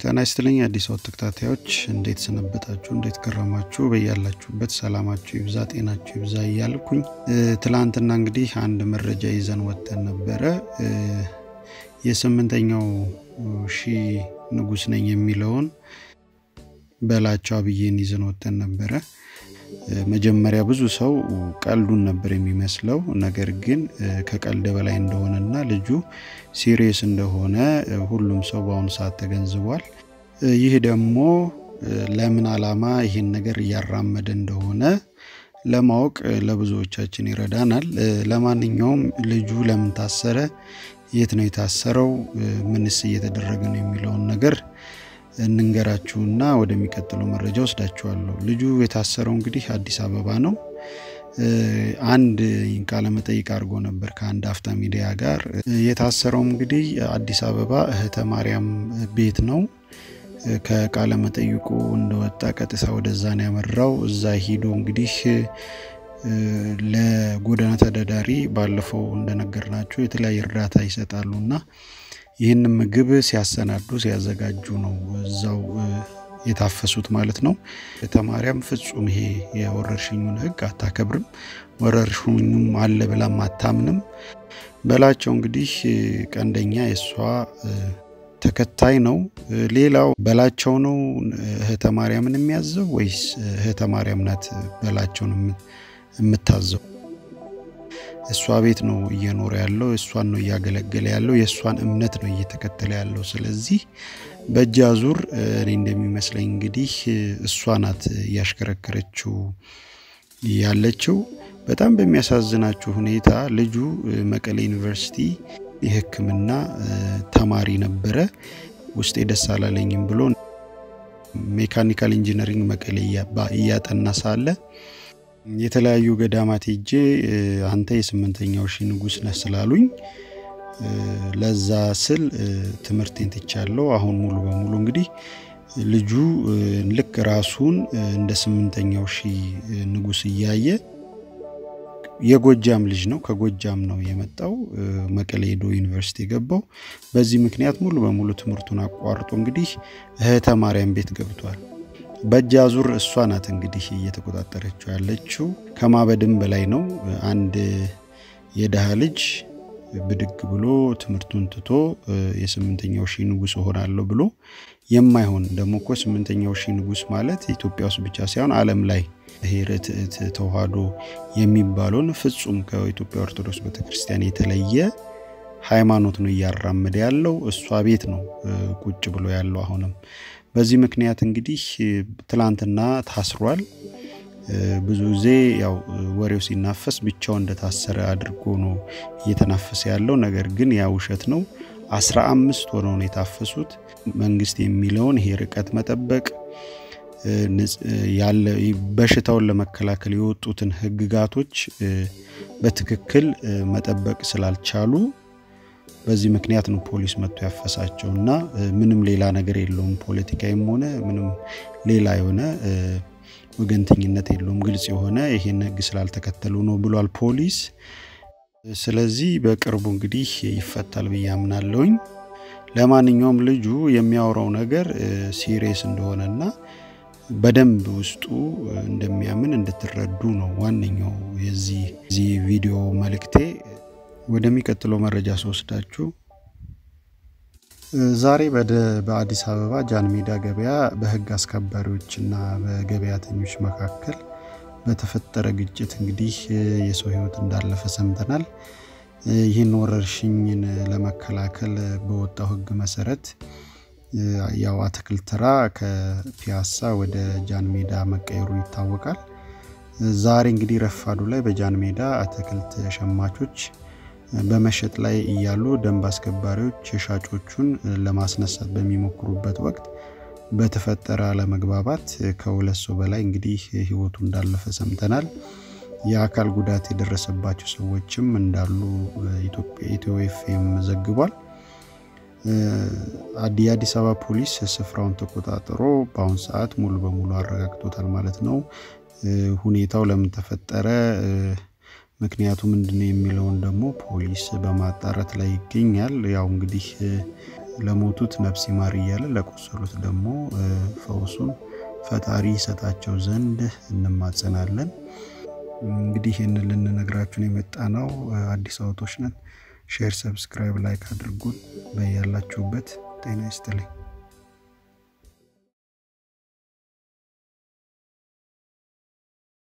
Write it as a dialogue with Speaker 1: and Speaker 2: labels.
Speaker 1: ጤና ይስጥልኝ አዲስ ወጥ ተከታታዮች እንዴት ሰነበታችሁ? እንዴት ከረማችሁ? በያላችሁበት ሰላማችሁ ይብዛ፣ ጤናችሁ ይብዛ እያልኩኝ ትላንትና እንግዲህ አንድ መረጃ ይዘን ወጥተን ነበረ። የስምንተኛው ሺህ ንጉስ ነኝ የሚለውን በላቸው አብዬን ይዘን ወጥተን ነበረ። መጀመሪያ ብዙ ሰው ቀልዱን ነበር የሚመስለው። ነገር ግን ከቀልድ በላይ እንደሆነና ልጁ ሲሪየስ እንደሆነ ሁሉም ሰው በአሁኑ ሰዓት ተገንዝቧል። ይህ ደግሞ ለምን ዓላማ ይህን ነገር እያራመደ እንደሆነ ለማወቅ ለብዙዎቻችን ይረዳናል። ለማንኛውም ልጁ ለምን ታሰረ፣ የት ነው የታሰረው፣ ምንስ እየተደረገ ነው የሚለውን ነገር እንንገራችሁና ወደሚቀጥለው መረጃ ወስዳችኋለሁ። ልጁ የታሰረው እንግዲህ አዲስ አበባ ነው። አንድ ቃለ መጠይቅ አድርጎ ነበር ከአንድ አፍታ ሚዲያ ጋር። የታሰረው እንግዲህ አዲስ አበባ እህተ ማርያም ቤት ነው። ከቃለ መጠይቁ እንደወጣ ቀጥታ ወደዛ ነው ያመራው። እዛ ሂዶ እንግዲህ ለጎዳና ተዳዳሪ ባለፈው እንደነገርናችሁ የተለያየ እርዳታ ይሰጣሉና ይህን ምግብ ሲያሰናዱ ሲያዘጋጁ ነው እዛው የታፈሱት ማለት ነው። ተማሪያም ፍጹም ይሄ የወረርሽኙን ሕግ አታከብርም፣ ወረርሽኙም አለ ብላም አታምንም። በላቸው እንግዲህ ቀንደኛ የእሷ ተከታይ ነው። ሌላው በላቸው ነው እህተ ማርያምን የሚያዘው ወይስ እህተ ማርያም ናት በላቸውን የምታዘው? እሷ ቤት ነው እየኖረ ያለው፣ እሷን ነው እያገለገለ ያለው፣ የእሷን እምነት ነው እየተከተለ ያለው። ስለዚህ በእጅ አዙር እኔ እንደሚመስለኝ እንግዲህ እሷ ናት እያሽከረከረችው ያለችው። በጣም በሚያሳዝናችሁ ሁኔታ ልጁ መቀሌ ዩኒቨርሲቲ የሕክምና ተማሪ ነበረ። ውስጤ ደስ አላለኝም ብሎ ሜካኒካል ኢንጂነሪንግ መቀሌ እያጠና ሳለ የተለያዩ ገዳማት ሄጄ አንተ የስምንተኛው ሺህ ንጉስ ነህ ስላሉኝ ለዛ ስል ትምህርቴን ትቻለሁ። አሁን ሙሉ በሙሉ እንግዲህ ልጁ ልክ ራሱን እንደ ስምንተኛው ሺህ ንጉስ እያየ የጎጃም ልጅ ነው። ከጎጃም ነው የመጣው። መቀሌ ሄዶ ዩኒቨርሲቲ የገባው በዚህ ምክንያት ሙሉ በሙሉ ትምህርቱን አቋርጦ እንግዲህ እህተ ማርያም ቤት ገብቷል። በእጅ አዙር እሷ ናት እንግዲህ እየተቆጣጠረችው ያለችው። ከማበድም በላይ ነው። አንድ የድሃ ልጅ ብድግ ብሎ ትምህርቱን ትቶ የስምንተኛው ሺህ ንጉስ እሆናለሁ ብሎ የማይሆን ደግሞ እኮ ስምንተኛው ሺህ ንጉስ ማለት ኢትዮጵያ ውስጥ ብቻ ሳይሆን ዓለም ላይ ይሄ ርትዕት ተዋህዶ የሚባለውን ፍጹም ከኢትዮጵያ ኦርቶዶክስ ቤተክርስቲያን የተለየ ሃይማኖት ነው እያራመደ ያለው። እሷ ቤት ነው ቁጭ ብሎ ያለው አሁንም በዚህ ምክንያት እንግዲህ ትላንትና ታስሯል። ብዙ ጊዜ ያው ወሬው ሲናፈስ ብቻው እንደታሰረ አድርጎ ነው እየተናፈሰ ያለው። ነገር ግን ያ ውሸት ነው። አስራ አምስት ሆነው ነው የታፈሱት። መንግስት የሚለውን ይሄ ርቀት መጠበቅ ያለ በሽታውን ለመከላከል የወጡትን ህግጋቶች በትክክል መጠበቅ ስላልቻሉ በዚህ ምክንያት ነው ፖሊስ መጥቶ ያፈሳቸው እና ምንም ሌላ ነገር የለውም። ፖለቲካዊም ሆነ ምንም ሌላ የሆነ ወገንተኝነት የለውም። ግልጽ የሆነ ይሄን ህግ ስላልተከተሉ ነው ብሏል ፖሊስ። ስለዚህ በቅርቡ እንግዲህ ይፈታል ብዬ አምናለሁኝ። ለማንኛውም ልጁ የሚያወራው ነገር ሲሪየስ እንደሆነና በደንብ ውስጡ እንደሚያምን እንድትረዱ ነው ዋነኛው የዚህ ቪዲዮ መልእክቴ። ወደሚቀጥለው መረጃ ስወስዳችሁ ዛሬ በአዲስ አበባ ጃን ሜዳ ገበያ በህግ አስከባሪዎችና በገበያተኞች መካከል በተፈጠረ ግጭት እንግዲህ የሰው ህይወት እንዳለፈ ሰምተናል። ይህን ወረርሽኝን ለመከላከል በወጣው ህግ መሰረት ያው አትክልት ተራ ከፒያሳ ወደ ጃን ሜዳ መቀየሩ ይታወቃል። ዛሬ እንግዲህ ረፋዱ ላይ በጃን ሜዳ አትክልት ሸማቾች በመሸጥ ላይ እያሉ ደንብ አስከባሪዎች ሻጮቹን ለማስነሳት በሚሞክሩበት ወቅት በተፈጠረ አለመግባባት ከሁለት ሰው በላይ እንግዲህ ህይወቱ እንዳለፈ ሰምተናል። የአካል ጉዳት የደረሰባቸው ሰዎችም እንዳሉ ኢትዮ ኤፍኤም ዘግቧል። የአዲስ አበባ ፖሊስ ስፍራውን ተቆጣጥሮ በአሁን ሰዓት ሙሉ በሙሉ አረጋግጦታል ማለት ነው። ሁኔታው ለምን ተፈጠረ ምክንያቱ ምንድነው የሚለውን ደግሞ ፖሊስ በማጣራት ላይ ይገኛል። ያው እንግዲህ ለሞቱት ነፍስ ይማር እያለ ለቆሰሉት ደግሞ ፈውሱን ፈጣሪ ይሰጣቸው ዘንድ እንማጸናለን። እንግዲህ ይህንን ልንነግራችሁን የመጣ ነው። አዲስ አበቦች ነን። ሼር፣ ሰብስክራይብ፣ ላይክ አድርጉን። በያላችሁበት ጤና ይስጥልኝ።